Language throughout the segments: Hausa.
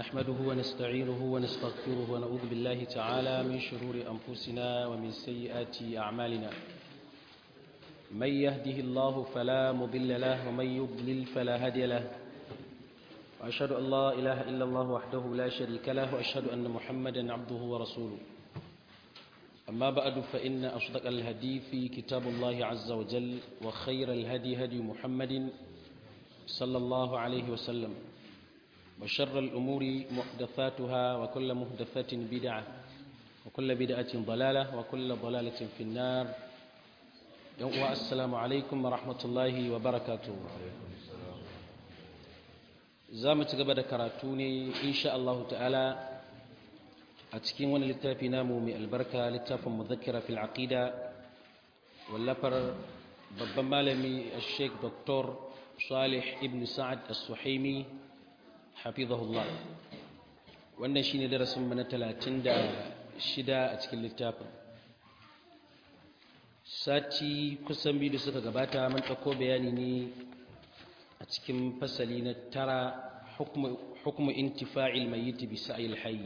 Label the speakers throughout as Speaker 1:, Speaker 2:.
Speaker 1: نحمده ونستعينه ونستغفره ونعوذ بالله تعالى من شرور أنفسنا ومن سيئات أعمالنا من يهده الله فلا مضل له ومن يضلل فلا هادي له وأشهد أن لا إله إلا الله وحده لا شريك له وأشهد أن محمدا عبده ورسوله أما بعد فإن أصدق الهدي في كتاب الله عز وجل وخير الهدي هدي محمد صلى الله عليه وسلم وشر الأمور محدثاتها وكل محدثة بدعة وكل بدعة ضلالة وكل ضلالة في النار السلام عليكم ورحمة الله وبركاته زامت قبل كراتوني إن شاء الله تعالى أتكين وانا للتافي نامو من البركة للتافي مذكرة في العقيدة واللفر babban malami sheikh dr salih ibn sa'ad as-suhaimi hafizahullah wannan shine darasin mu na 36 a cikin littafin sati kusan biyu da suka gabata mun ɗauko bayani ne a cikin fasali na tara hukmu intifa'il mayyit bi sa'il hayy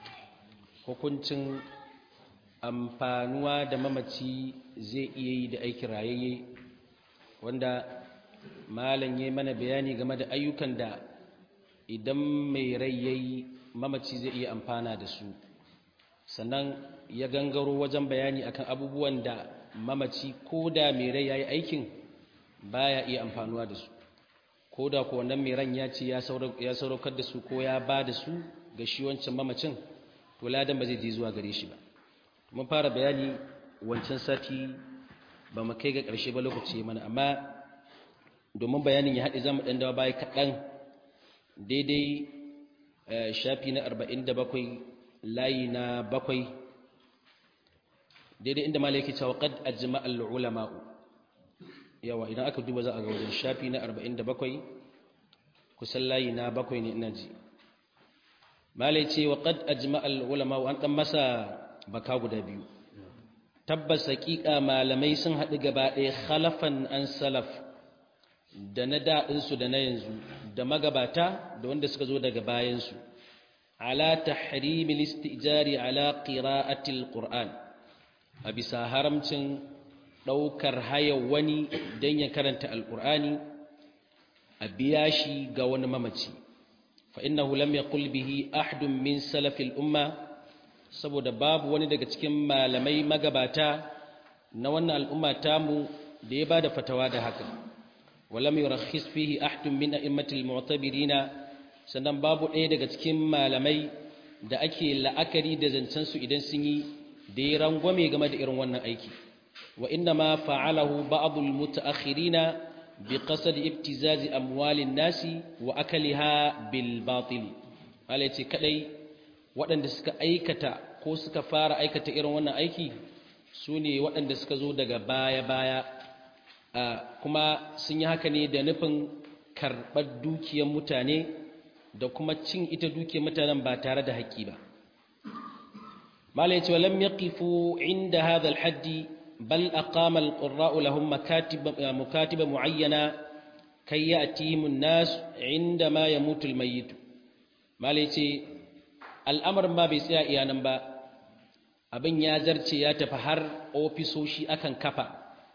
Speaker 1: hukuncin amfanuwa da mamaci zai iya yi da aikin rayayye wanda malam ya mana bayani game da ayyukan da idan mai rai ya yi mamaci zai iya amfana da su sannan ya gangaro wajen bayani akan abubuwan da mamaci ko da mai rai ya yi aikin baya iya amfanuwa da su ko da ko wannan mai ran ya ce ya sauraukar da su ko ya ba da su ga shi wancan mamacin to ladan ba zai je zuwa gare shi ba mun fara bayani wancan sati ba mu kai ga ƙarshe ba lokaci mana amma domin bayanin ya haɗe za mu ɗan dawa baya kaɗan daidai shafi na arba'in da bakwai layi na bakwai daidai inda mala yake cewa qad ajma al ulama'u yawa idan aka duba za a ga wajen shafi na arba'in da bakwai kusan layi na bakwai ne ina ji mala ya ce wa qad ajma al ulama'u an ɗan masa baka guda biyu tabbas haƙiƙa malamai sun haɗu gaba ɗaya khalafan an salaf da na daɗinsu da na yanzu da magabata da wanda suka zo daga bayansu ala tahrimil istijari ala qira'atil qur'an a bisa haramcin ɗaukar haya wani don ya karanta alƙur'ani a biya shi ga wani mamaci fa innahu lam yaqul bihi ahadun min salafil umma saboda babu wani daga cikin malamai magabata na wannan al'umma tamu da ya bada fatawa da haka walam yurakhis fihi ahadun min a'immatil mu'tabirina sannan babu ɗaya daga cikin malamai da ake la'akari da zancen su idan sun yi da ya rangwame game da irin wannan aiki wa inna ma fa'alahu ba'dul mutaakhirina bi qasd ibtizazi amwalin nasi wa akaliha bil batil ce kadai waɗanda suka aikata ko suka fara aikata irin wannan aiki su ne waɗanda suka zo daga baya-baya kuma sun yi haka ne da nufin karɓar dukiyar mutane da kuma cin ita dukiyar mutanen ba tare da haƙƙi ba mala yace walam yaqifu inda hadha alhaddi bal aqama alqurra'u lahum makatiba mukatiba muayyana kay ya'tihim an-nas inda ma yamutu almayyit mala yace al'amarin ba bai tsaya iyanan ba abin ya zarce ya tafi har ofisoshi akan kafa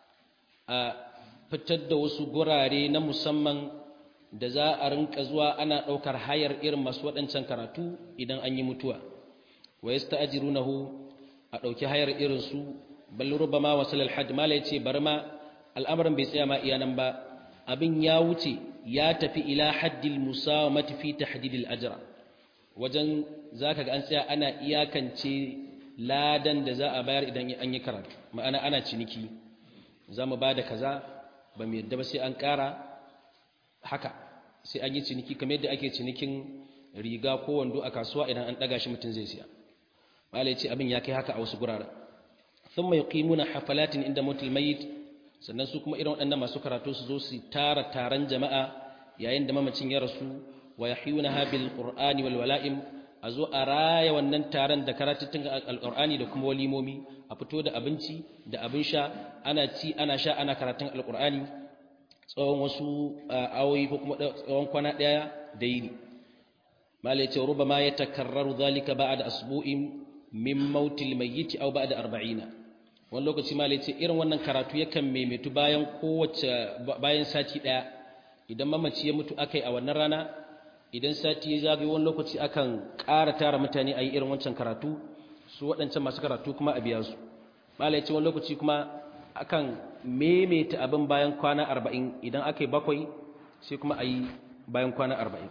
Speaker 1: a fitar da wasu gurare na musamman da za a rinka zuwa ana ɗaukar hayar irin masu waɗancan karatu idan an yi mutuwa wa ya sta'ajirunahu a ɗauki hayar irinsu bal rubama wasal alhajj mala yace bar ma al'amarin bai tsaya ma iyanan ba abin ya wuce ya tafi ila haddil musawamati fi tahdidil ajra wajen za ka ga an tsaya ana iyakance ladan da za a bayar idan an yi karatu ma'ana ana ciniki za mu ba da kaza ba mu yadda ba sai an ƙara haka sai an yi ciniki kamar yadda ake cinikin riga ko wando a kasuwa idan an ɗaga shi mutum zai siya malai ce abin ya kai haka a wasu guraren sun mai ƙimuna hafalatin inda mutul mayit sannan su kuma irin waɗannan masu karatu su zo su tara taron jama'a yayin da mamacin ya rasu wa yahyunaha bil qur'ani wal wala'im azo a raya wannan taron da karatun alqur'ani da kuma walimomi a fito da abinci da abin sha ana ci ana sha ana karatun alqur'ani tsawon wasu awoyi ko kuma tsawon kwana daya da yini mala yace rubama yatakarraru dhalika ba'da asbu'in min mautil mayyit aw ba'da 40 wani lokaci mala yace irin wannan karatu yakan maimaitu bayan kowace bayan sati daya idan mamaci ya mutu akai a wannan rana idan sati ya zagaye wani lokaci akan ƙara tara mutane a yi irin wancan karatu su waɗancan masu karatu kuma a biya su mala yace wani lokaci kuma akan maimaita abin bayan kwana 40 idan akai bakwai sai kuma a yi bayan kwana 40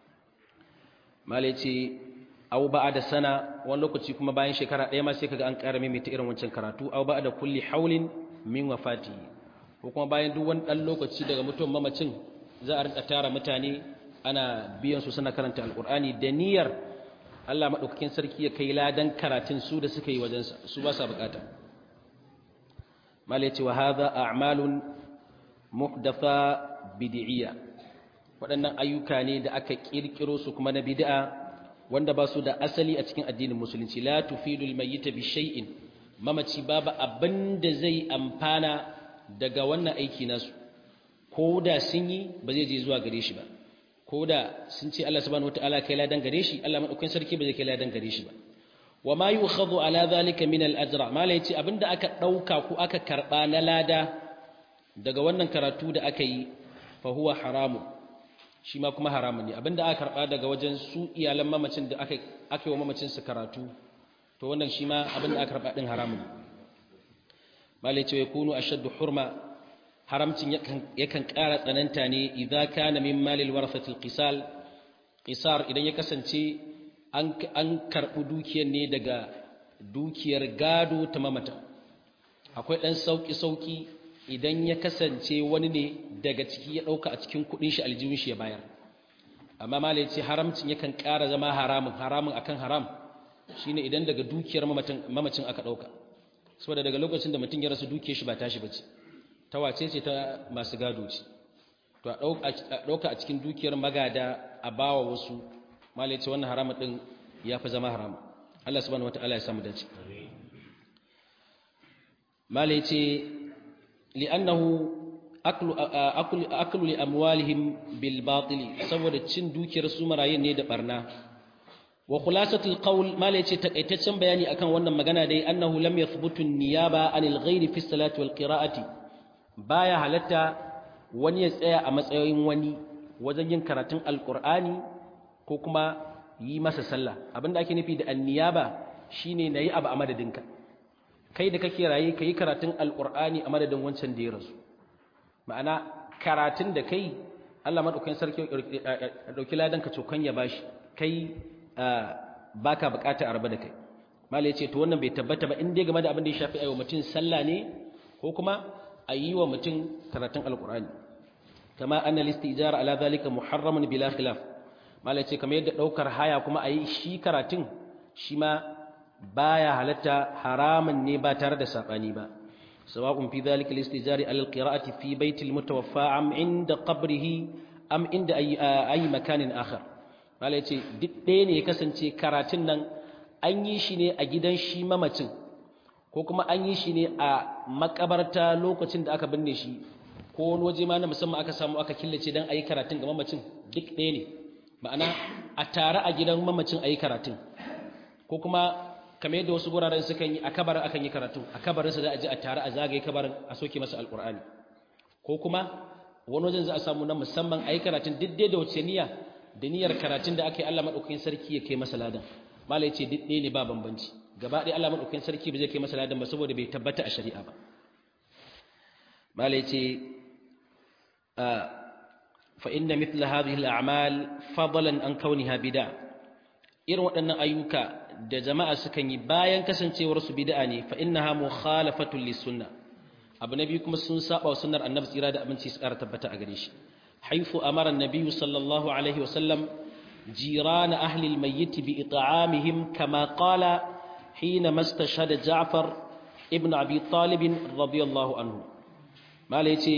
Speaker 1: mala yace aw da sana wani lokaci kuma bayan shekara ɗaya ma sai kaga an ƙara maimaita irin wancan karatu aw da kulli haulin min wafati ko kuma bayan duk wani ɗan lokaci daga mutuwar mamacin za a rinka tara mutane ana biyan su suna karanta alƙur'ani da niyyar Allah maɗaukakin sarki ya kai ladan karatun su da suka yi wajensa su ba sa bukata mala yace wa hadha a'malun muhdatha bid'iyya waɗannan ayyuka ne da aka kirkiro su kuma na bid'a wanda ba su da asali a cikin addinin musulunci la tufidul mayyita bi shay'in mamaci babu abinda zai amfana daga wannan aiki nasu ko da sun yi ba zai je zuwa gare shi ba ko da sun ce Allah subhanahu wataala kai ladan gare shi Allah madaukakin sarki ba zai kai ladan gare shi ba wa ma yukhadhu ala zalika min al ajra mala yace abinda aka dauka ko aka karba na lada daga wannan karatu da aka yi fa huwa haramun shi ma kuma haramun ne abinda aka karba daga wajen su iyalan mamacin da aka aka yi wa mamacin su karatu to wannan shi ma abinda aka karba din haramun ne malai ce yakunu ashaddu hurma haramcin yakan yakan ƙara tsananta ne idza kana min malil warasatil qisal qisar idan ya kasance an an karbu dukiyar ne daga dukiyar gado ta mamata akwai dan sauki sauki idan ya kasance wani ne daga ciki ya ɗauka a cikin kuɗin shi aljihun shi ya bayar amma malai ce haramcin yakan ƙara zama haramun haramun akan haram shine idan daga dukiyar mamacin aka ɗauka saboda daga lokacin da mutum ya rasu dukiyar shi ba tashi bace ta wace ce ta masu gado ce to a ɗauka a cikin dukiyar magada a bawa wasu malai ce wannan haramun ɗin ya fi zama haramun Allah subhanahu wataala ya samu dace malai ce لأنه أكل أكل أكل لأموالهم بالباطل saboda cin dukiyar su marayin ne da barna wa khulasatul qawl ma la yace takaitaccen bayani akan wannan magana dai annahu lam yathbutu niyaba anil ghairi fi salati wal qira'ati baya halatta wani ya tsaya a matsayin wani wajen yin karatun alqur'ani ko kuma yi masa sallah abinda ake nufi da anniyaba shine nayi abu a madadinka kai da kake raye ka yi karatun alƙur'ani a madadin wancan da ya rasu ma'ana karatun da kai allah maɗaukakin sarki ɗauki ladan ka cokan ya bashi kai ba ka buƙata a raba da kai mala ya ce to wannan bai tabbata ba in dai game da abin da ya shafi a yi wa mutum sallah ne ko kuma a yi wa mutum karatun alƙur'ani kama an na listi ijara ala zalika muharramun bila khilaf mala ya ce kamar yadda ɗaukar haya kuma a yi shi karatun shi ma baya halatta haramun ne ba tare da sabani ba sawa'un fi dhalika al-istijari ala al-qira'ati fi bayti al-mutawaffa am inda qabrihi am inda ayi makanin akhar mala yace duk ɗaya ne ya kasance karatun nan an yi shi ne a gidan shi mamacin ko kuma an yi shi ne a makabarta lokacin da aka binne shi ko wani waje ma na musamman aka samu aka killace dan ayi karatun ga mamacin duk ɗaya ne ma'ana a tare a gidan mamacin ayi karatun ko kuma kamar yadda wasu guraren sukan yi a kabarin akan yi karatu a kabarinsa za a ji a tare a zagaye kabarin a soke masa alkur'ani ko kuma wani wajen za a samu na musamman a yi karatun diddai da wace niyya da niyyar karatun da aka yi Allah maɗaukakin sarki ya kai masa ladan mala ya ce diddai ne ba bambanci gaba ɗaya Allah maɗaukakin sarki ba zai kai masa ladan ba saboda bai tabbata a shari'a ba mala ya ce fa inna mithla hadhihi al-a'mal fadlan an kauniha bid'a irin waɗannan ayyuka da jama'a sukan yi bayan kasancewar su bid'a ne fa innaha mukhalafatun lisunna abu nabi kuma sun saba wa sunnar annabi tsira da abinci su ƙara tabbata a gare shi haifu amara annabi sallallahu alaihi wa sallam jirana ahli almayyit bi it'amihim kama qala hina mastashhada ja'far ibn abi talib radiyallahu anhu mala yace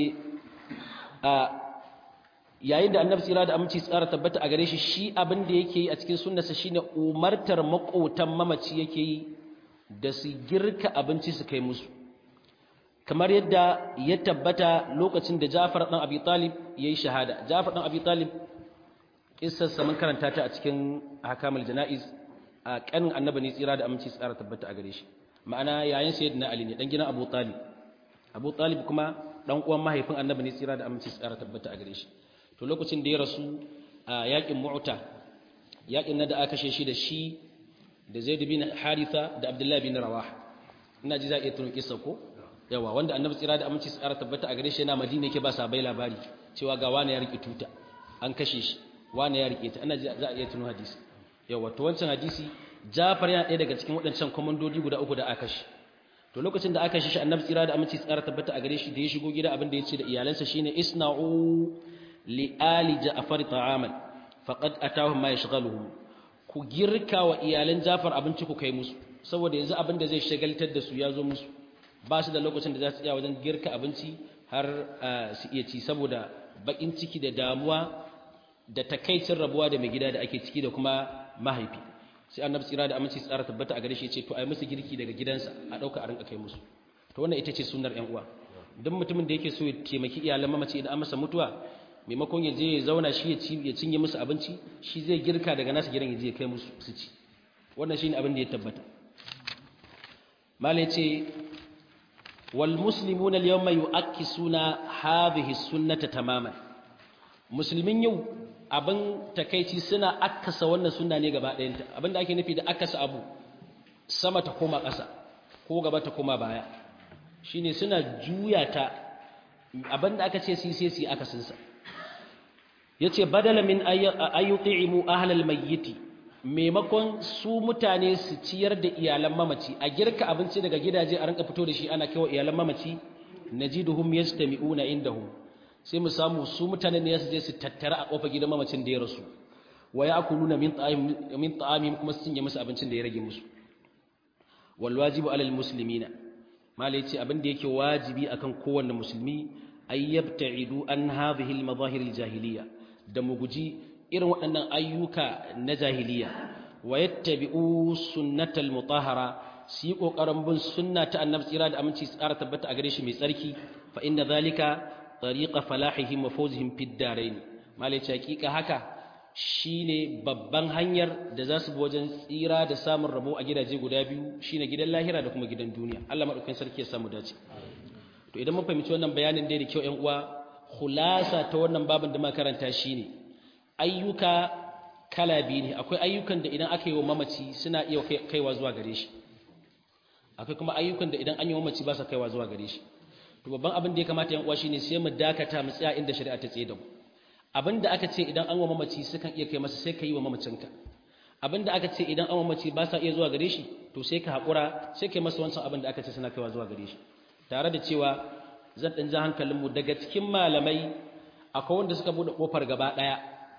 Speaker 1: yayin da annabi tsira da aminci tsara tabbata a gare shi shi abin da yake yi a cikin sunnarsa shine umartar makotan mamaci yake yi da su girka abinci su kai musu kamar yadda ya tabbata lokacin da Ja'far dan Abi Talib yayi shahada Ja'far dan Abi Talib kissarsa mun karanta ta a cikin hakamul jana'iz a kanin annabi ne tsira da aminci tsara tabbata a gare shi ma'ana yayin sayyidina ali ne dan gidan abu talib abu talib kuma dan uwan mahaifin annabi ne tsira da aminci tsara tabbata a gare shi to lokacin da ya rasu a yakin mu'ta yakin nan da aka kashe shi da shi da zaid bin haritha da abdullahi bin rawah ina ji za a iya tuno kissa ko yawa wanda annabi tsira da aminci tsara tabbata a gare shi yana madina yake ba sa bai labari cewa ga wani ya rike tuta an kashe shi wani ya rike ta ina ji za a iya tuno hadisi yawa to wancan hadisi Jafar yana ɗaya daga cikin waɗancan komandodi guda uku da aka shi to lokacin da aka shi shi annabi tsira da aminci tsara tabbata a gare shi da ya shigo gida abin da ya ce da iyalansa shine isna'u li ali ja'far ta'aman faqad atahum ma yashghaluhum ku girka wa iyalan Jafar abinci ku kai musu saboda yanzu abin da zai shagaltar da su ya zo musu ba su da lokacin da za su iya wajen girka abinci har su iya ci saboda bakin ciki da damuwa da takaicin rabuwa da mai gida da ake ciki da kuma mahaifi sai annabi tsira da aminci tsara tabbata a gare shi ya ce to ai musu girki daga gidansa a dauka a rinka kai musu to wannan ita ce sunnar ƴan uwa duk mutumin da yake so ya taimaki iyalan mamaci idan an masa mutuwa maimakon ya je ya zauna shi ya ci ya cinye musu abinci shi zai girka daga nasa gidan ya je ya kai musu su ci wannan shine abin da ya tabbata malai ce wal muslimuna al yawma yu'akkisuna hadhihi sunnata tamaman musulmin yau abin takaici suna akasa wannan sunna ne gaba ɗayanta abin da ake nufi da akasa abu sama ta koma ƙasa ko gaba ta koma baya shine suna juya ta abin da aka ce su sai su akasinsa yace badala min ayyuti'imu ahlal mayyiti maimakon su mutane su ciyar da iyalan mamaci a girka abinci daga gidaje a rinka fito da shi ana kaiwa iyalan mamaci najiduhum yastami'una indahum sai mu samu su mutane ne su je su tattara a kofar gidan mamacin da ya rasu wa ya'kuluna min ta'amihim min ta'amihim kuma su cinye musu abincin da ya rage musu wal wajibu alal muslimina mala yace abin da yake wajibi akan kowanne musulmi ay yabta'idu an hadhihi al madahir al jahiliya da mu guji irin waɗannan ayyuka na jahiliya wa yattabi'u sunnatal mutahhara su yi ƙoƙarin bin sunna ta annabi tsira da aminci tsara tabbata a gare shi mai tsarki fa inna zalika tariqa falahihim wa fawzihim fid darain malai ce hakika haka shine babban hanyar da za su bi wajen tsira da samun rabo a gidaje guda biyu shine gidan lahira da kuma gidan duniya Allah madaukakin sarki ya samu dace to idan mun fahimci wannan bayanin dai da kyau ƴan uwa khulasa ta wannan babin da muka karanta shine ayyuka kala biyu ne akwai ayyukan da idan aka yi wa mamaci suna iya kaiwa zuwa gare shi akwai kuma ayyukan da idan an yi wa mamaci ba sa kaiwa zuwa gare shi to babban abin da ya kamata yan uwa shine sai mu dakata mu tsaya inda shari'a ta tsaye da mu abin da aka ce idan an wa mamaci sukan iya kai masa sai ka yi wa mamacinka abin da aka ce idan an wa mamaci ba sa iya zuwa gare shi to sai ka haƙura sai ka yi masa wancan abin da aka ce suna kaiwa zuwa gare shi tare da cewa zan ɗan ja hankalinmu daga cikin malamai akwai wanda suka buɗe ƙofar gaba ɗaya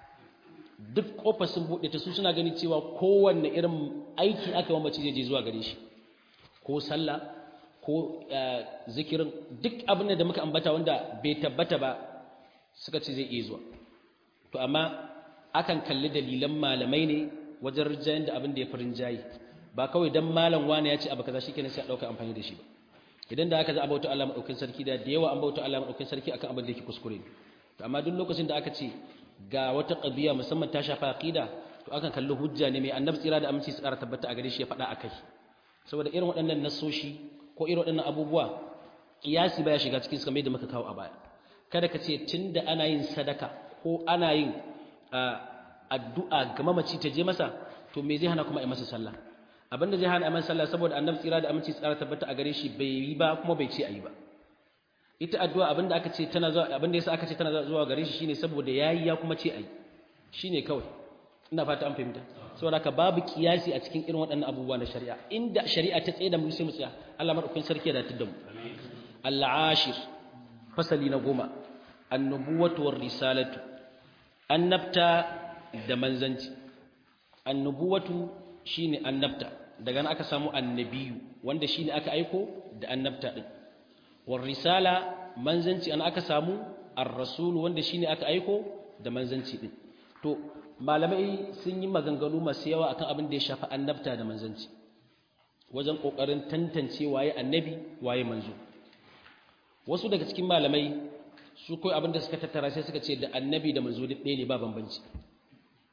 Speaker 1: duk ƙofar sun buɗe ta su suna gani cewa kowanne irin aiki aka yi mamaci zai je zuwa gare shi ko sallah ko zikirin duk abin da muka ambata wanda bai tabbata ba suka ce zai iya zuwa to amma akan kalli dalilan malamai ne wajen rinjayen da abin da ya fi rinjaye ba kawai dan malam wani ya ce abu kaza shikenan sai a dauka amfani da shi ba idan da aka za a bauta Allah madaukakin sarki da da yawa an bauta Allah madaukakin sarki akan abin da yake kuskure to amma duk lokacin da aka ce ga wata qadiya musamman ta shafa aqida to akan kalli hujja ne mai annabi tsira da aminci su ƙara tabbata a gare shi ya faɗa akai saboda irin waɗannan nasoshi ko irin waɗannan abubuwa kiyasi baya shiga cikin su kamar yadda muka kawo a baya kada ka ce tunda ana yin sadaka ko ana yin addu'a ga mamaci ta je masa to me zai hana kuma a masa sallah abinda zai hana a masa sallah saboda annabi tsira da aminci tsara tabbata a gare shi bai yi ba kuma bai ce a yi ba ita addu'a abinda aka ce tana zuwa abinda yasa aka ce tana zuwa gare shi shine saboda yayi ya kuma ce a yi shine kawai ina fata an fahimta saboda ka babu kiyasi a cikin irin waɗannan abubuwa na shari'a inda shari'a ta tsaye da mu sai mu tsaya Allah madaukakin sarki ya datar da mu al-ashir fasali na goma annubuwatu war risalatu annabta da manzanci annubuwatu shine annabta daga nan aka samu annabiyu wanda shine aka aiko da annabta din war risala manzanci an aka samu ar-rasul wanda shine aka aiko da manzanci din to malamai sun yi maganganu masu yawa akan abin da ya shafi annabta da manzanci wajen kokarin tantance waye annabi waye manzo wasu daga cikin malamai su kai abin da suka tattara sai suka ce da annabi da manzo duk ɗaya ne ba bambanci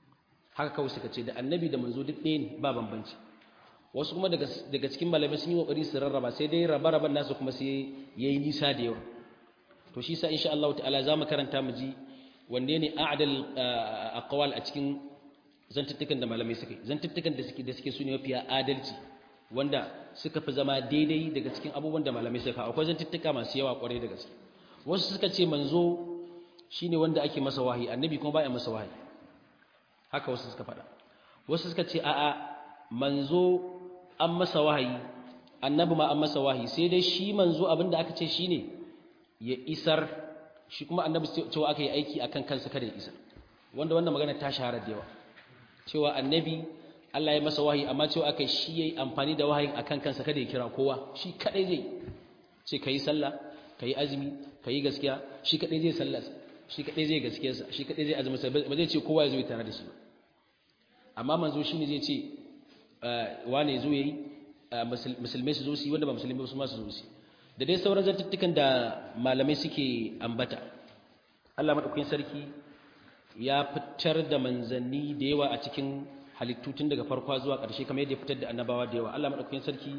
Speaker 1: haka kawai suka ce da annabi da manzo duk ɗaya ne ba bambanci wasu kuma daga daga cikin malamai sun yi kokari su rarraba sai dai raba-raban nasu kuma sai yayi nisa da yawa to shi sa insha Allah ta'ala za mu karanta mu ji wanne ne a'dal aqwal a cikin zantuttukan da malamai suka yi zantuttukan da suke da suke su ne mafiya adalci wanda suka fi zama daidai daga cikin abubuwan da malamai suka akwai zantuttuka masu yawa kwarai da gaske wasu suka ce manzo shine wanda ake masa wahayi annabi kuma baya masa wahayi haka wasu suka faɗa wasu suka ce a'a manzo an masa wahayi annabi ma an masa wahayi sai dai shi manzo abinda aka ce shine ya isar shi kuma annabi cewa aka yi aiki akan kansa kada ya isar wanda wannan magana ta shahara da yawa cewa annabi Allah ya masa wahayi amma cewa aka shi yayi amfani da wahayin akan kansa kada ya kira kowa shi kadai zai ce kai sallah kai azumi kai gaskiya shi kadai zai sallah shi kadai zai gaskiyarsa shi kadai zai azumi ba zai ce kowa ya zo tare da shi ba amma manzo shine zai ce wane zo yayi musulmai su zo su yi wanda ba musulmai ba su ma su zo su da dai sauran zantuttukan da malamai suke ambata Allah madaukakin sarki ya fitar da manzanni da yawa a cikin halittu tun daga farko zuwa ƙarshe kamar yadda ya fitar da annabawa da yawa Allah madaukakin sarki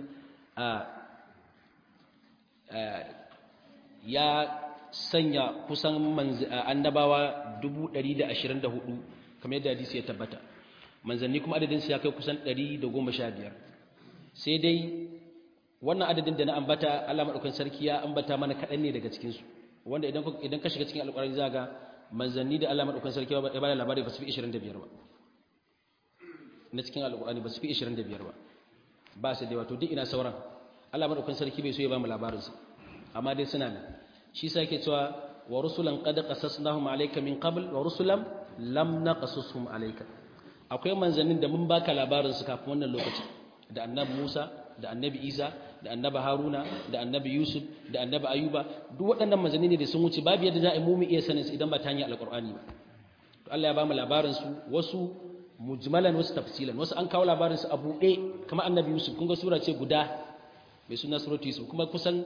Speaker 1: ya sanya kusan annabawa 124 kamar yadda hadisi ya tabbata manzanni kuma adadin su ya kai kusan 115 sai dai wannan adadin da na ambata Allah madaukakin sarki ya ambata mana kaɗan ne daga cikin su wanda idan idan ka shiga cikin alƙur'ani za ga manzanni da Allah madaukakin sarki ya bada labari ba su fi 25 ba na cikin alƙur'ani ba su fi 25 ba ba su da wato duk ina sauran Allah madaukakin sarki bai so ya ba mu labarin su amma dai suna nan shi sa yake cewa wa rusulan qad qasasnahum alayka min qabl wa rusulan lam naqasushum alayka akwai manzannin da mun baka labarin su kafin wannan lokaci da annabi Musa da annabi Isa da annabi Haruna da annabi Yusuf da annabi Ayuba duk waɗannan manzanni ne da sun wuce babu yadda za a yi mu mu iya sanin su idan ba ta hanyar alqur'ani ba to Allah ya ba mu labarin su wasu mujmalan wasu tafsilan wasu an kawo labarin su a buɗe kamar annabi Yusuf kun ga sura ce guda mai suna suratu Yusuf kuma kusan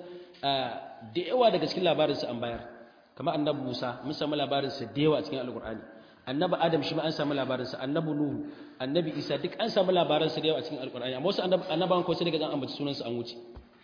Speaker 1: da yawa daga cikin labarin su an bayar kamar annabi Musa mun samu labarin sa da yawa a cikin alqur'ani annabi Adam shi ma an samu labarin sa annabi Nuhu annabi Isa duk an samu labarin sa da yawa a cikin alqur'ani amma wasu annabawan ko sai daga zan ambaci sunan su an wuce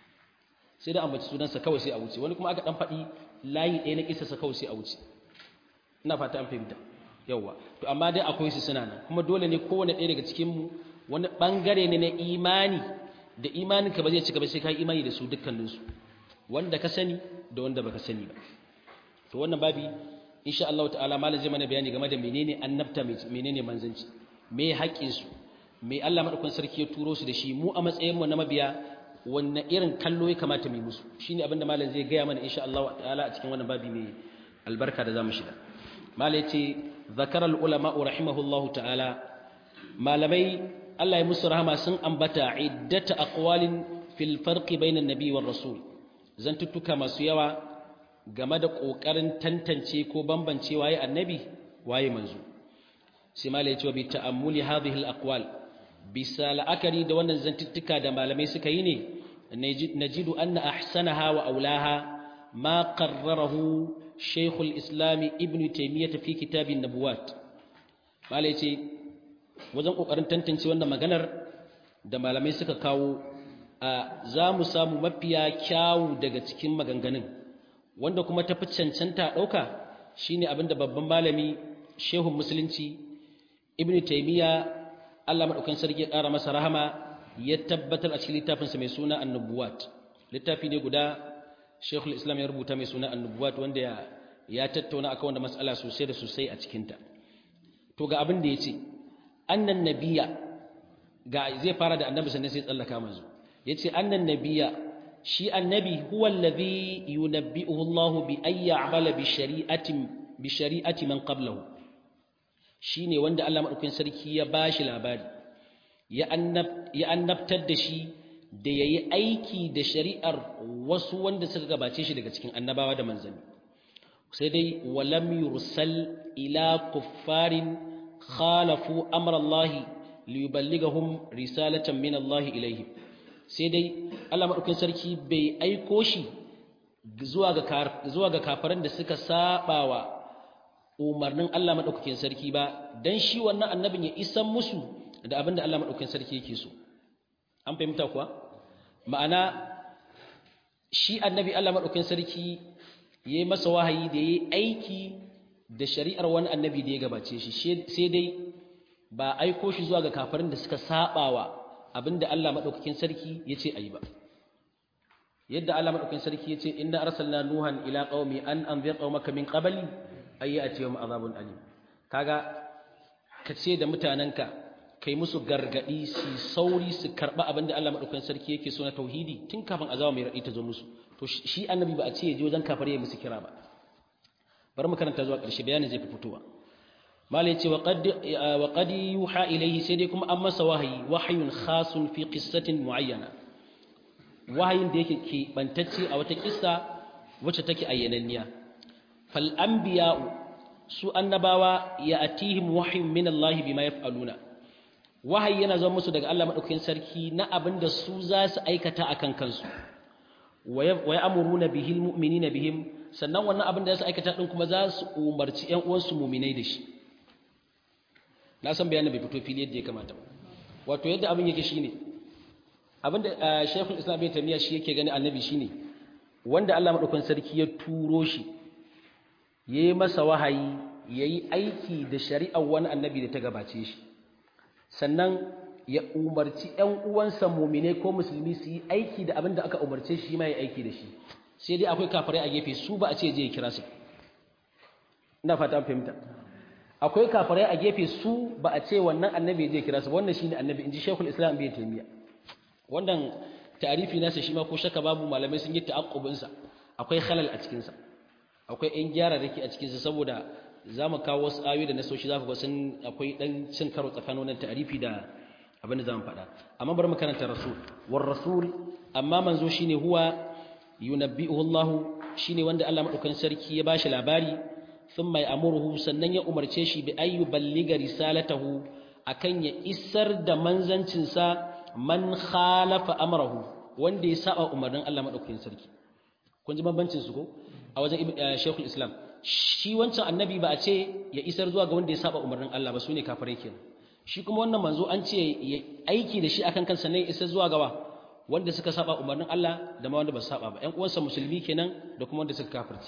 Speaker 1: sai da ambaci sunan sa kawai sai a wuce wani kuma aka dan faɗi layi ɗaya na kisa sa kawai sai a wuce ina fata an fahimta yawa to amma dai akwai su suna nan kuma dole ne kowane ɗaya daga cikin mu wani bangare ne na imani da imaninka ba zai cika ba sai ka yi imani da su dukkaninsu wanda ka sani da wanda baka sani ba to wannan babi insha Allah ta'ala malam zai mana bayani game da menene annabta menene manzanci me haƙƙin su me Allah madaukakin sarki ya turo su da shi mu a matsayin mu na mabiya wanne irin kallo ya kamata mu yi musu shine abin da malam zai gaya mana insha Allah ta'ala a cikin wannan babi mai albarka da zamu shiga malam yace zakara al ulama rahimahullahu ta'ala malamai Allah ya musu rahama sun ambata iddata aqwalin fil farqi bainan nabi war rasul zantuttuka masu yawa game da ƙoƙarin tantance ko bambance waye annabi waye manzo sai mala ya ce bi ta'ammuli hadhihi al-aqwal bisa la'akari da wannan zantuttuka da malamai suka yi ne najidu anna ahsanaha wa aulaha ma qarrarahu shaykh al-islam ibn taymiyyah fi kitab an-nubuwat mala ya ce wajen ƙoƙarin tantance wannan maganar da malamai suka kawo za mu samu mafiya kyawu daga cikin maganganun wanda kuma tafi cancanta ɗauka shine abinda babban malami shehun musulunci ibnu taymiya Allah madaukakin sarki ya ƙara masa rahama ya tabbatar a cikin littafinsa mai suna annubuwat littafi ne guda shehul islam ya rubuta mai suna annubuwat wanda ya ya tattauna akan wanda mas'ala sosai da sosai a cikinta to ga abin da ya ce annan nabiya ga zai fara da annabi sannan sai tsallaka manzo yace annan nabiya shi annabi huwa alladhi yunabbi'uhu Allahu bi ay ya'mala bi shari'atin bi shari'ati man qablahu shine wanda Allah madaukakin sarki ya bashi labari ya annab ya annabtar da shi da yayi aiki da shari'ar wasu wanda suka gabace shi daga cikin annabawa da manzanni sai dai walam yursal ila kuffarin khalafu amra Allah liyuballighahum risalatan min Allah ilaihim sai dai Allah maɗaukin sarki bai aiko shi zuwa ga kafaran da suka sabawa umarnin Allah madaukakin sarki ba dan shi wannan annabin ya isan musu da abin da Allah madaukakin sarki yake so an fahimta kuwa ma'ana shi annabi Allah madaukakin sarki yayi masa wahayi da yayi aiki da shari'ar wani annabi da ya gabace shi sai dai ba aiko shi zuwa ga kafirin da suka sabawa abinda Allah madaukakin sarki yace ayi ba yadda Allah madaukakin sarki yace inna arsalna nuhan ila qaumi an anzir qaumaka min qabli ay ya'tiyahum azabun alim kaga kace da mutananka kai musu gargadi su sauri su karba abinda Allah madaukakin sarki yake so na tauhidi tun kafin azaba mai radi ta zo musu to shi annabi ba a ce ya je wajen kafare ya musu kira ba bari mu karanta zuwa ƙarshe bayanin zai fi fitowa malai ce wa qad yuha ilayhi sai dai kuma an masa wahayi wahayun khasun fi qissatin muayyana wahayin da yake ke bantacce a wata kissa wacce take ayyananniya fal anbiya'u su annabawa ya atihim wahyun min Allah bima yaf'aluna wahayi yana zama musu daga Allah madaukakin sarki na abinda su za su aikata akan kansu wa ya'muruna bihil mu'minina bihim sannan wannan abin da za su aikata din kuma za su umarci ƴan uwansu mu'minai da shi na san bayanin bai fito fili yadda ya kamata wato yadda abin yake shine abin da Sheikhul Islam Ibn Taymiyyah shi yake gani annabi shine wanda Allah madaukakin sarki ya turo shi yayi masa wahayi yayi aiki da shari'ar wani annabi da ta gabace shi sannan ya umarci ƴan uwansa mu'minai ko musulmi su yi aiki da abin da aka umarce shi ma ya aiki da shi sai dai akwai kafirai a gefe su ba a ce je ya kira su ina fata an fahimta akwai kafirai a gefe su ba a ce wannan annabi je kira su wannan shine annabi inji Sheikhul Islam Ibn Taymiyyah wannan ta'arifi nasa shi ma ko shaka babu malamai sun yi ta'aqqubin sa akwai khalal a cikin sa akwai ɗan gyara dake a cikin sa saboda zamu kawo wasu ayoyi da nasoshi zaku ga sun akwai dan cin karo tsakanin wannan ta'arifi da abin da zamu faɗa amma bari mu karanta rasul war rasul amma manzo shine huwa yunabbi'uhu Allah shine wanda Allah madaukakin sarki ya bashi labari thumma ya'muruhu sannan ya umarce shi bi ayyu balliga risalatahu akan ya isar da manzancin sa man khalafa amrahu wanda ya saba umarnin Allah madaukakin sarki kun ji bambancin su ko a wajen Sheikhul Islam shi wancan annabi ba a ce ya isar zuwa ga wanda ya saba umarnin Allah ba sune kafirai kenan shi kuma wannan manzo an ce ya aiki da shi akan kansa ne isar zuwa gawa wanda suka saba umarnin Allah da ma wanda ba su saba ba ƴan uwansa musulmi kenan da kuma wanda suka kafirci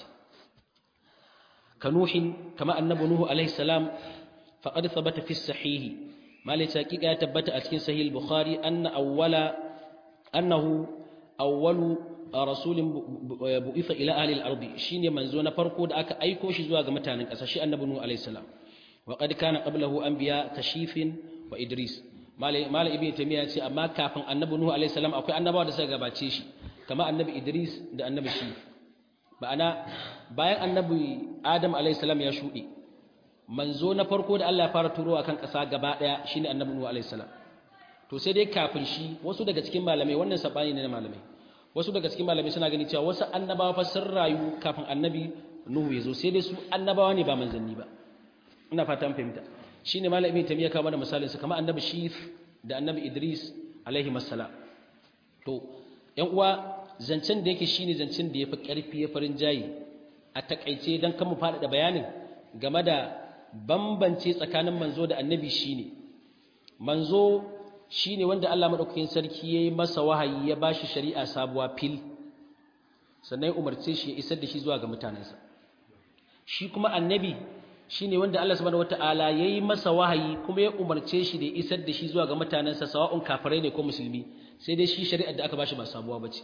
Speaker 1: kanuhin kama annabi nuhu alaihi salam faqad thabata fi sahih malai hakika ya tabbata a cikin sahih bukhari anna awwala annahu awwalu rasulin bu'itha ila ahli al-ard shine manzo na farko da aka aiko shi zuwa ga mutanen ƙasa shi annabi nuhu alaihi salam wa qad kana qablahu anbiya kashifin wa idris malai ibn tamiya ce amma kafin annabi nuhu alaihi salam akwai annabawa da suka gabace shi kama annabi idris da annabi shi ma'ana bayan annabi adam alaihi salam ya shuɗe manzo na farko da Allah ya fara turowa kan ƙasa gaba ɗaya shine annabi nuhu alaihi salam to sai dai kafin shi wasu daga cikin malamai wannan sabani ne na malamai wasu daga cikin malamai suna gani cewa wasu annabawa fa sun rayu kafin annabi nuhu ya zo sai dai su annabawa ne ba manzanni ba ina fata an fahimta shine malam ibn tamiya kawo mana misalin sa kamar annabi shif da annabi idris alaihi masala to yan uwa zancen da yake shine zancen da yafi karfi ya farin jayi a takaice dan kan mu faɗaɗa bayanin game da bambance tsakanin manzo da annabi shine manzo shine wanda Allah madaukakin sarki yayi masa wahayi ya bashi shari'a sabuwa fil sannan ya umarce shi ya isar da shi zuwa ga mutanensa shi kuma annabi shine wanda Allah subhanahu wataala yayi masa wahayi kuma ya umarce shi da isar da shi zuwa ga mutanensa sawa'un kafirai ne ko musulmi sai dai shi shari'ar da aka bashi ba sabuwa bace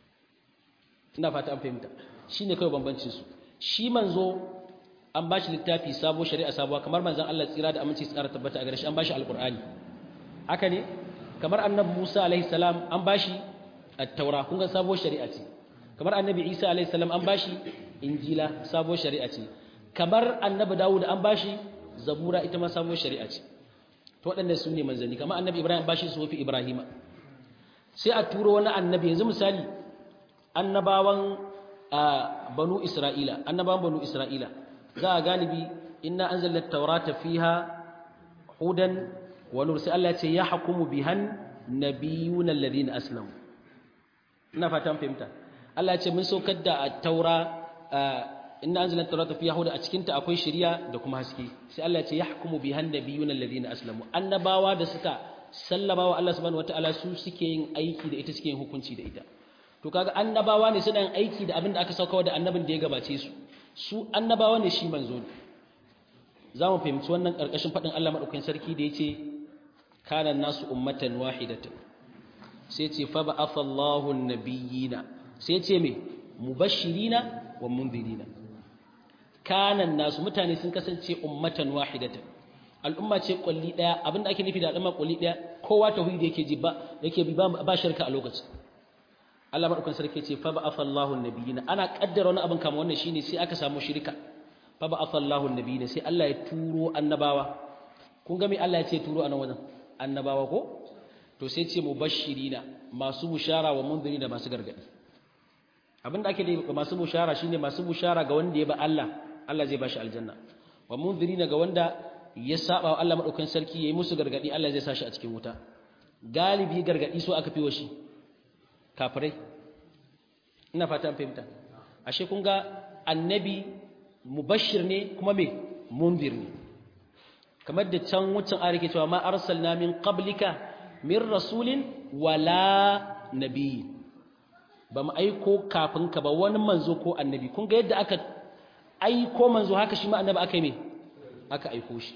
Speaker 1: ina fata an fahimta shine kai bambancin su shi manzo an bashi littafi sabo shari'a sabuwa kamar manzon Allah tsira da aminci tsara tabbata a gare shi an bashi alqur'ani haka ne kamar annabi Musa alaihi salam an bashi at-taura kun ga sabo shari'a ce kamar annabi Isa alaihi salam an bashi injila sabo shari'a ce kamar annabi Dawud an bashi zabura ita ma sabuwar shari'a ce to waɗannan su ne manzanni kamar annabi Ibrahim bashi sufi Ibrahima sai a turo wani annabi yanzu misali annabawan banu Isra'ila annabawan banu Isra'ila za a galibi inna anzalna at-taurata fiha hudan wa nur sai Allah ya ce yahkumu bihan nabiyuna alladhina aslamu ina fatan fahimta Allah ya ce mun saukar da at-taura inna anzalna tawrata fiha huda a cikin ta akwai shari'a da kuma haske sai Allah ya ce yahkumu bihan nabiyuna alladhina aslamu annabawa da suka sallama wa Allah subhanahu wataala su suke yin aiki da ita suke yin hukunci da ita to kaga annabawa ne suna yin aiki da abin da aka sauka da annabin da ya gabace su su annabawa ne shi manzo ne za mu fahimci wannan karkashin faɗin Allah madaukakin sarki da yace kana nasu ummatan wahidatan sai ce fa ba'atha Allahu an-nabiyina sai ce me mubashirina wa munzirina kanan nasu mutane sun kasance ummatan wahidatan al'umma ce kulli daya abinda ake nufi da al'umma kulli daya kowa tauhidi yake ji ba yake bi ba shirka a lokacin Allah madaukakin sarki ce fa ba'atha Allahu an-nabiyina ana kaddara wani abin kamar wannan shine sai aka samu shirka fa ba'atha Allahu an-nabiyina sai Allah ya turo annabawa kun ga me Allah ya ce turo anan wajen annabawa ko to sai ce mubashirina masu bushara wa munzirina masu gargadi abinda ake da masu bushara shine masu bushara ga wanda ya ba Allah Allah zai bashi aljanna wa munzirina ga wanda ya saba wa Allah madaukakin sarki yayi musu gargadi Allah zai sa shi a cikin wuta galibi gargadi so aka fiwo shi kafirai ina fata an fahimta ashe kun ga annabi mubashir ne kuma me munzir ne kamar da can wucin ayar ke cewa ma arsalna min qablika min rasulin wala nabiyyin ba mu aiko kafin ka ba wani manzo ko annabi kun ga yadda aka aiko manzo haka shi ma annabi aka yi me aka aiko shi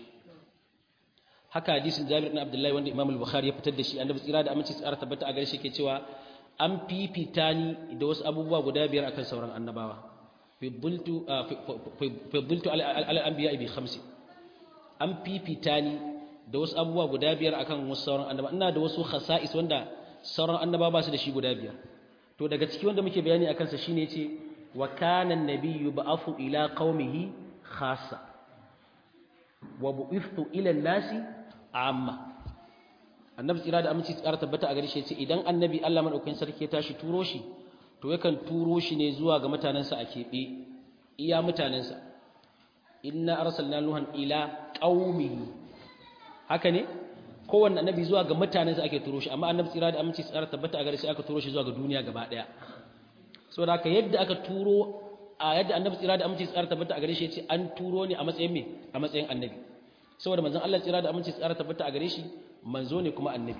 Speaker 1: haka hadisin Jabir ibn Abdullah wanda Imam al-Bukhari ya fitar da shi annabi tsira da aminci tsara tabbata a gare shi ke cewa an fifita ni da wasu abubuwa guda biyar akan sauran annabawa fiddultu fiddultu ala anbiya bi khamsi an fifita ni da wasu abubuwa guda biyar akan wasu sauran annabawa ina da wasu khasa'is wanda sauran annabawa ba su da shi guda biyar to daga ciki wanda muke bayani akan sa shine yace wa kana an-nabiyyu ba'athu ila qaumihi khassa wa bu'ithtu ila an-nasi amma annabi tsira da aminci tsara tabbata a gare shi yace idan annabi Allah madaukakin sarki ya tashi turo shi to yakan turo shi ne zuwa ga mutanansa a kebe iya mutanansa inna arsalna nuhan ila qaumihi haka ne kowanne annabi zuwa ga mutanensa ake turo shi amma annabi tsira da aminci tsara tabbata a gare shi aka turo shi zuwa ga duniya gaba daya saboda haka yadda aka turo a yadda annabi tsira da aminci tsara tabbata a gare shi yace an turo ne a matsayin me a matsayin annabi saboda manzon Allah tsira da aminci tsara tabbata a gare shi manzo ne kuma annabi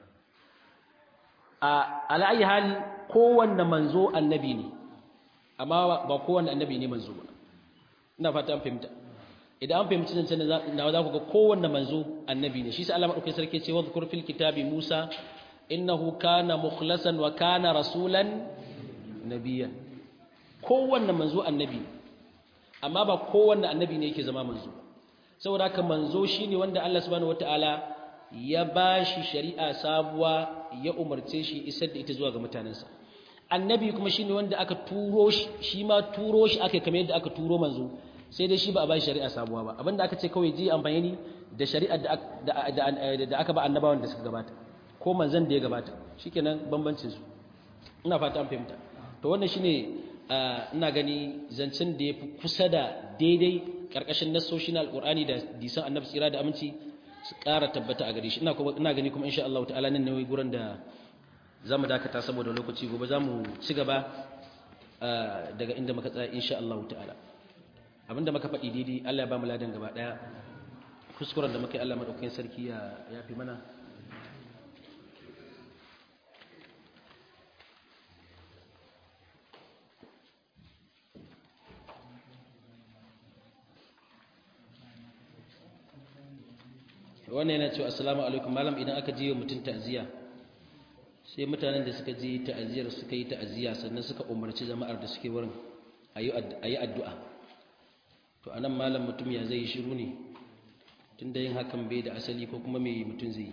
Speaker 1: a ala ayi hali kowanne manzo annabi ne amma ba kowanne annabi ne manzo ba ina fata an fahimta idan an fahimci zancen na za ku ga kowanne manzo annabi ne shi sai Allah madaukakin sarki ce wadhkur fil kitabi Musa innahu kana mukhlasan wa kana rasulan nabiyyan kowanne manzo annabi amma ba kowanne annabi ne yake zama manzo saboda haka manzo shine wanda Allah subhanahu wataala ya bashi shari'a sabuwa ya umarce shi isar da ita zuwa ga mutanensa annabi kuma shine wanda aka turo shi shi ma turo shi aka kamar yadda aka turo manzo sai dai shi ba a ba shari'a sabuwa ba abinda aka ce kawai ji amfani ne da shari'ar da aka ba annabawan da suka gabata ko manzon da ya gabata shikenan bambancin su ina fata an fahimta to wannan shine ina gani zancen da yafi kusa da daidai karkashin nassoshin alqur'ani da disan annabi tsira da aminci su ƙara tabbata a gare shi ina kuma ina gani kuma insha Allah ta'ala nan ne gurin da zamu dakata saboda lokaci gobe zamu ci gaba daga inda muka tsaya insha Allah ta'ala abinda muka faɗi daidai Allah ya ba mu ladan gaba ɗaya kuskuren da muka yi Allah maɗaukakin sarki ya fi mana wannan yana cewa assalamu alaikum malam idan aka je mutum ta'aziyya sai mutanen da suka je ta'aziyar suka yi ta'aziyya sannan suka umarci jama'ar da suke wurin a yi addu'a to anan malam mutum ya zai shiru ne tun da yin hakan bai da asali ko kuma mai mutum zai yi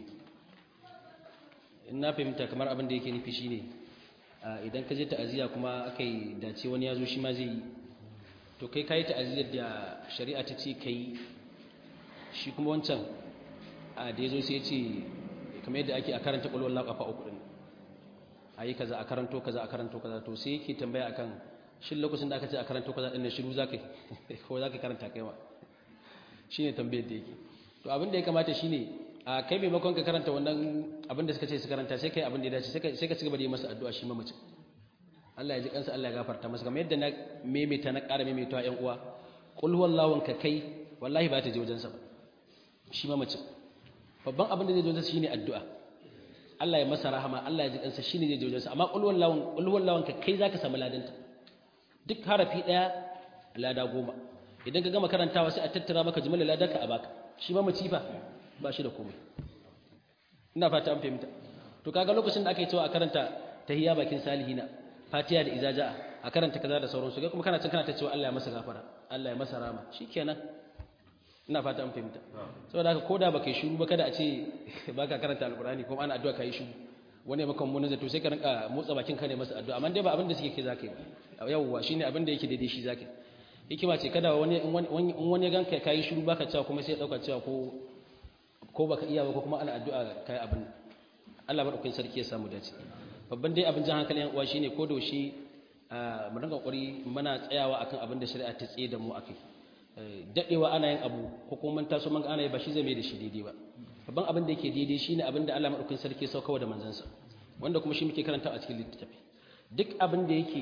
Speaker 1: in na fahimta kamar abin da yake nufi shine idan ka je ta'aziyya kuma aka yi dace wani ya zo shi ma zai yi to kai ka yi ta'aziyyar da shari'a ta ce ka yi shi kuma wancan a da ya zo sai ya ce kamar yadda ake a karanta ƙwalwar laƙafa uku ɗin a yi kaza a karanto kaza a karanto kaza to sai yake tambaya akan shin lokacin da aka ce a karanto kaza ɗin shiru za ka ko za ka karanta kai ma shi ne tambayar da yake to abin da ya kamata shi ne a kai maimakon ka karanta wannan abin da suka ce su karanta sai kai abin da ya dace sai ka ci gaba da yi masa addu'a shi mamacin Allah ya ji kansa Allah ya gafarta masa kamar yadda na maimaita na ƙara maimaitawa ƴan uwa qul huwallahu ka kai wallahi ba ta je wajensa ba shi ma mace babban abin da zai je wajensa shine addu'a Allah ya masa rahama Allah ya ji kansa shine zai je wajensa amma qul huwallahu qul huwallahu ka kai zaka samu ladanta duk harafi daya lada goma idan ka gama karantawa sai a tattara maka jimlar ladarka a baka shi ma mace fa ba shi da komai ina fata an fahimta to kaga lokacin da aka yi cewa a karanta tahiyya bakin salihina fatiha da izaja a karanta kaza da sauransu kai kuma kana cin kana ta cewa Allah ya masa gafara Allah ya masa rama shikenan ina fata an fahimta saboda haka koda baka yi shiru ba kada a ce baka karanta alqur'ani kuma ana addu'a kai shiru wani ya maka mun zato sai ka rinka motsa bakin ka ne masa addu'a amma dai ba abin da suke ke zaka yi yawwa shine abin da yake daidai shi zaka yi hikima ce kada wani in wani ya ganka kai shiru baka cewa kuma sai ya dauka cewa ko ko baka iya ba ko kuma ana addu'a kai abin Allah madaukakin sarki ya samu dace babban dai abin jan hankalin uwa shine ko da shi mu dinga kokari muna tsayawa akan abin da shari'a ta tsaye da mu akai dadewa ana yin abu ko kuma mun taso mun ga ana yi ba shi zai mai da shi daidai ba babban abin da yake daidai shine abin da Allah madaukakin sarki ya sauka da manzansa wanda kuma shi muke karanta a cikin littafi duk abin da yake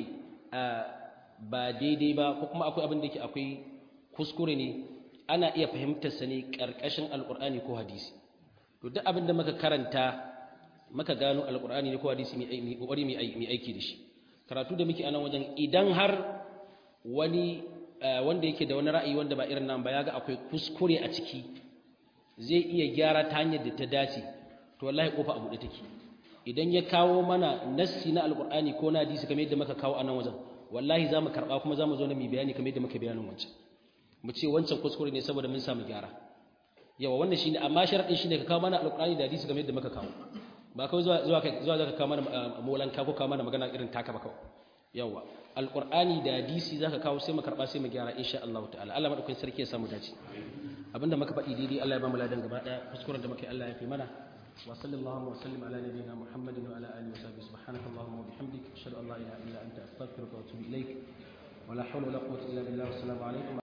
Speaker 1: ba daidai ba ko kuma akwai abin da yake akwai kuskure ne ana iya fahimtar sa ne karkashin alqur'ani ko hadisi to duk abin da muka karanta maka gano alkur'ani ne ko hadisi mai kokari mai aiki da shi karatu da muke anan wajen idan har wani wanda yake da wani ra'ayi wanda ba irin nan ba yaga akwai kuskure a ciki zai iya gyara ta hanyar da ta dace to wallahi kofa a buɗe take idan ya kawo mana nassi na alkur'ani ko na hadisi kamar yadda muka kawo anan wajen wallahi zamu karba kuma zamu zo na mu bayani kamar yadda muka bayanin wancan mu ce wancan kuskure ne saboda mun samu gyara yawa wannan shine amma sharadin shine ka kawo mana alkur'ani da hadisi kamar yadda muka kawo ba kawai zuwa zuwa zuwa zaka kawo mana molanka ko kawo mana magana irin taka ba kawai yawa alqur'ani da hadisi zaka kawo sai mu karba sai mu gyara insha Allah ta'ala Allah madaukakin sarki ya samu dace abinda muka faɗi daidai Allah ya ba mu ladan gaba daya kuskuren da muka yi Allah ya fi mana wa sallallahu wa sallim ala nabiyyina muhammadin wa ala alihi wa sahbihi subhanaka allahumma wa bihamdik ashhadu an la ilaha illa anta astaghfiruka wa atubu ilaik wa la hawla wa la quwwata illa billah assalamu alaikum